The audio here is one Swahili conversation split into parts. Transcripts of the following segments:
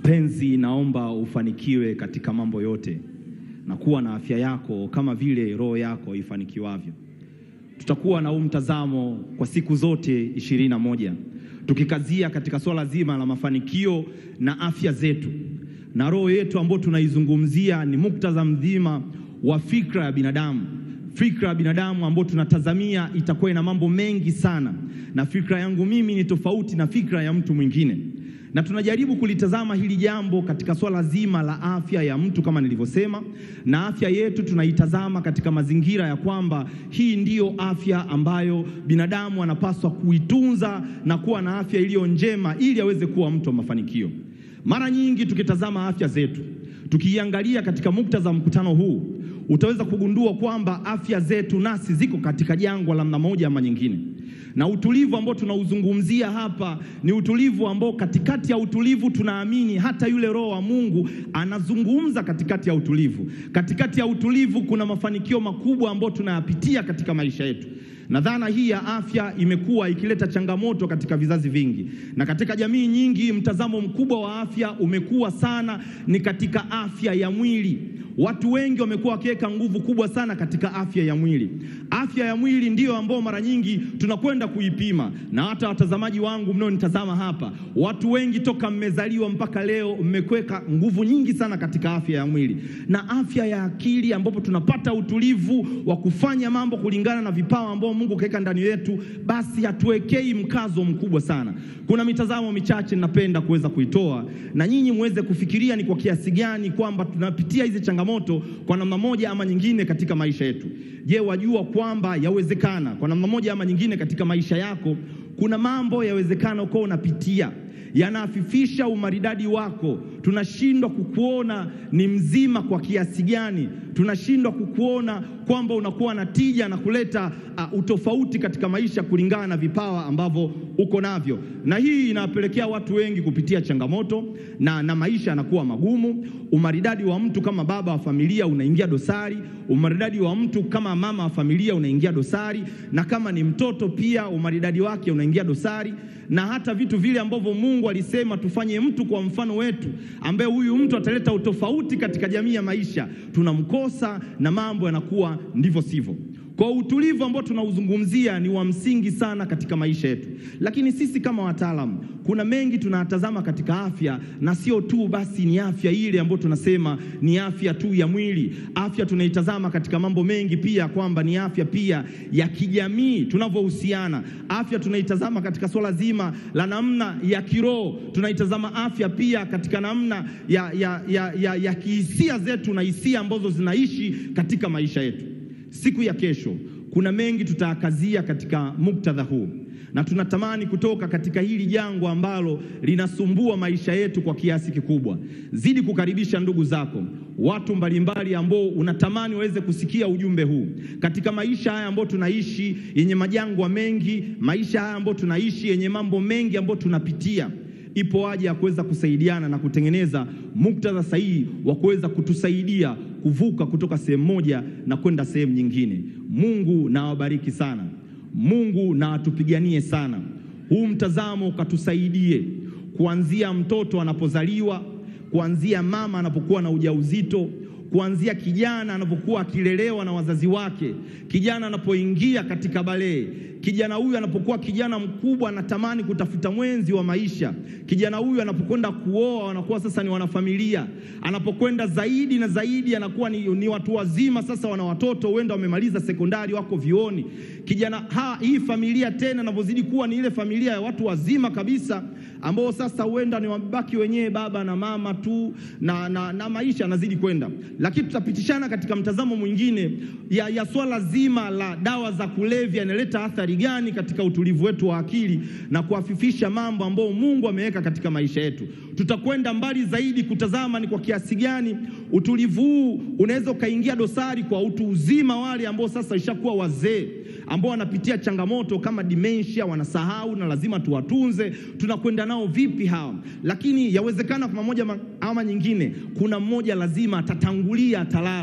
Mpenzi, naomba ufanikiwe katika mambo yote na kuwa na afya yako kama vile roho yako ifanikiwavyo. Tutakuwa na huu mtazamo kwa siku zote ishirini na moja tukikazia katika swala zima la mafanikio na afya zetu na roho yetu ambayo tunaizungumzia ni muktadha mzima wa fikra ya binadamu, fikra ya binadamu ambayo tunatazamia itakuwa ina mambo mengi sana, na fikra yangu mimi ni tofauti na fikra ya mtu mwingine, na tunajaribu kulitazama hili jambo katika swala zima la afya ya mtu kama nilivyosema, na afya yetu tunaitazama katika mazingira ya kwamba hii ndiyo afya ambayo binadamu anapaswa kuitunza na kuwa na afya iliyo njema ili aweze kuwa mtu wa mafanikio. Mara nyingi tukitazama afya zetu, tukiiangalia katika muktadha wa mkutano huu, utaweza kugundua kwamba afya zetu nasi ziko katika jangwa la namna moja ama nyingine, na utulivu ambao tunauzungumzia hapa ni utulivu ambao katikati ya utulivu tunaamini hata yule Roho wa Mungu anazungumza katikati ya utulivu. Katikati ya utulivu kuna mafanikio makubwa ambayo tunayapitia katika maisha yetu na dhana hii ya afya imekuwa ikileta changamoto katika vizazi vingi, na katika jamii nyingi mtazamo mkubwa wa afya umekuwa sana ni katika afya ya mwili. Watu wengi wamekuwa wakiweka nguvu kubwa sana katika afya ya mwili. Afya ya mwili ndiyo ambao mara nyingi tunakwenda kuipima, na hata watazamaji wangu mnaonitazama hapa, watu wengi toka mmezaliwa mpaka leo mmekuweka nguvu nyingi sana katika afya ya mwili na afya ya akili, ambapo tunapata utulivu wa kufanya mambo kulingana na vipawa ambao Mungu kaweka ndani yetu, basi hatuwekei mkazo mkubwa sana. Kuna mitazamo michache ninapenda kuweza kuitoa na nyinyi muweze kufikiria ni kwa kiasi gani kwamba tunapitia hizi changamoto kwa namna moja ama nyingine katika maisha yetu. Je, wajua kwamba yawezekana kwa namna moja ama nyingine katika maisha yako kuna mambo yawezekana uko unapitia yanaafifisha umaridadi wako. Tunashindwa kukuona ni mzima kwa kiasi gani, tunashindwa kukuona kwamba unakuwa na tija na kuleta uh, utofauti katika maisha kulingana na vipawa ambavyo uko navyo, na hii inawapelekea watu wengi kupitia changamoto na, na maisha yanakuwa magumu. Umaridadi wa mtu kama baba wa familia unaingia dosari, umaridadi wa mtu kama mama wa familia unaingia dosari, na kama ni mtoto pia umaridadi wake unaingia dosari, na hata vitu vile ambavyo Mungu alisema tufanye mtu kwa mfano wetu, ambaye huyu mtu ataleta utofauti katika jamii ya maisha, tunamkosa na mambo yanakuwa ndivyo sivyo. Kwa utulivu ambao tunauzungumzia ni wa msingi sana katika maisha yetu, lakini sisi kama wataalamu, kuna mengi tunatazama katika afya, na sio tu basi ni afya ile ambayo tunasema ni afya tu ya mwili. Afya tunaitazama katika mambo mengi pia, kwamba ni afya pia ya kijamii, tunavyohusiana. Afya tunaitazama katika swala zima la namna ya kiroho, tunaitazama afya pia katika namna ya, ya, ya, ya, ya kihisia zetu na hisia ambazo zinaishi katika maisha yetu. Siku ya kesho kuna mengi tutaakazia katika muktadha huu, na tunatamani kutoka katika hili jangwa ambalo linasumbua maisha yetu kwa kiasi kikubwa. Zidi kukaribisha ndugu zako, watu mbalimbali ambao unatamani waweze kusikia ujumbe huu katika maisha haya ambayo tunaishi yenye majangwa mengi, maisha haya ambayo tunaishi yenye mambo mengi ambayo tunapitia ipo haja ya kuweza kusaidiana na kutengeneza muktadha sahihi wa kuweza kutusaidia kuvuka kutoka sehemu moja na kwenda sehemu nyingine. Mungu na awabariki sana. Mungu na atupiganie sana. Huu mtazamo ukatusaidie kuanzia mtoto anapozaliwa, kuanzia mama anapokuwa na ujauzito kuanzia kijana anapokuwa akilelewa na wazazi wake, kijana anapoingia katika balee, kijana huyu anapokuwa kijana mkubwa anatamani kutafuta mwenzi wa maisha, kijana huyu anapokwenda kuoa anakuwa sasa ni wanafamilia, anapokwenda zaidi na zaidi anakuwa ni, ni watu wazima sasa, wana watoto, huenda wamemaliza sekondari, wako vioni. Kijana ha, hii familia tena anavyozidi kuwa ni ile familia ya watu wazima kabisa, ambao sasa huenda ni wabaki wenyewe baba na mama tu na, na, na maisha yanazidi kwenda lakini tutapitishana katika mtazamo mwingine ya, ya swala zima la dawa za kulevya inaleta athari gani katika utulivu wetu wa akili na kuafifisha mambo ambayo Mungu ameweka katika maisha yetu. Tutakwenda mbali zaidi kutazama ni kwa kiasi gani utulivu huu unaweza ukaingia dosari kwa utu uzima, wale ambao sasa ishakuwa wazee ambao wanapitia changamoto kama dementia, wanasahau na lazima tuwatunze. Tunakwenda nao vipi hawa? Lakini yawezekana kwa moja ama nyingine, kuna mmoja lazima atatangulia, atalala.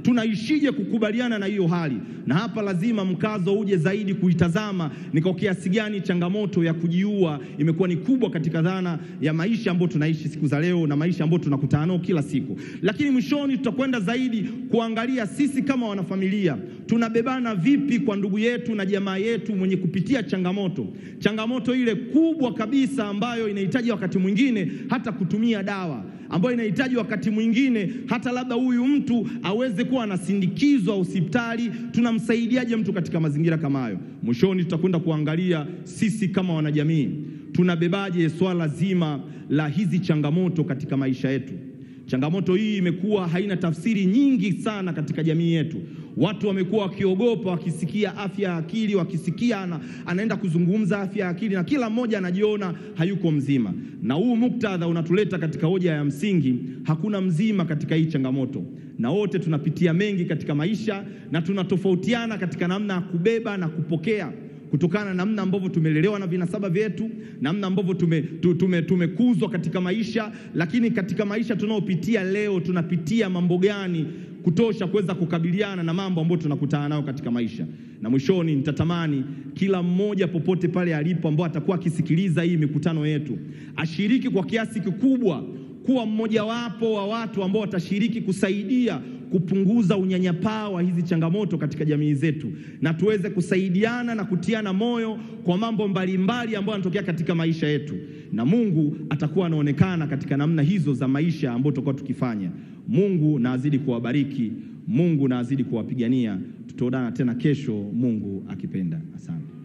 tunaishije kukubaliana na hiyo hali? Na hapa lazima mkazo uje zaidi kuitazama ni kwa kiasi gani changamoto ya kujiua imekuwa ni kubwa katika dhana ya maisha ambayo tunaishi siku za leo na maisha ambayo tunakutana nao kila siku. Lakini mwishoni tutakwenda zaidi kuangalia sisi kama wanafamilia tunabebana vipi kwa ndugu yetu na jamaa yetu mwenye kupitia changamoto, changamoto ile kubwa kabisa ambayo inahitaji wakati mwingine hata kutumia dawa ambayo inahitaji wakati mwingine hata labda huyu mtu aweze kuwa anasindikizwa hospitali. Tunamsaidiaje mtu katika mazingira kama hayo? Mwishoni tutakwenda kuangalia sisi kama wanajamii tunabebaje swala zima la hizi changamoto katika maisha yetu. Changamoto hii imekuwa haina tafsiri nyingi sana katika jamii yetu. Watu wamekuwa wakiogopa wakisikia afya ya akili, wakisikia ana, anaenda kuzungumza afya ya akili, na kila mmoja anajiona hayuko mzima. Na huu muktadha unatuleta katika hoja ya msingi, hakuna mzima katika hii changamoto, na wote tunapitia mengi katika maisha, na tunatofautiana katika namna ya kubeba na kupokea kutokana na namna ambavyo tumelelewa na vinasaba vyetu, namna ambavyo tumekuzwa tume, tume katika maisha. Lakini katika maisha tunayopitia leo, tunapitia mambo gani kutosha kuweza kukabiliana na mambo ambayo tunakutana nayo katika maisha. Na mwishoni, nitatamani kila mmoja popote pale alipo, ambao atakuwa akisikiliza hii mikutano yetu, ashiriki kwa kiasi kikubwa kuwa mmojawapo wa watu ambao watashiriki kusaidia kupunguza unyanyapaa wa hizi changamoto katika jamii zetu, na tuweze kusaidiana na kutiana moyo kwa mambo mbalimbali ambayo yanatokea katika maisha yetu, na Mungu atakuwa anaonekana katika namna hizo za maisha ambayo tutakuwa tukifanya. Mungu na azidi kuwabariki, Mungu na azidi kuwapigania. Tutaonana tena kesho, Mungu akipenda. Asante.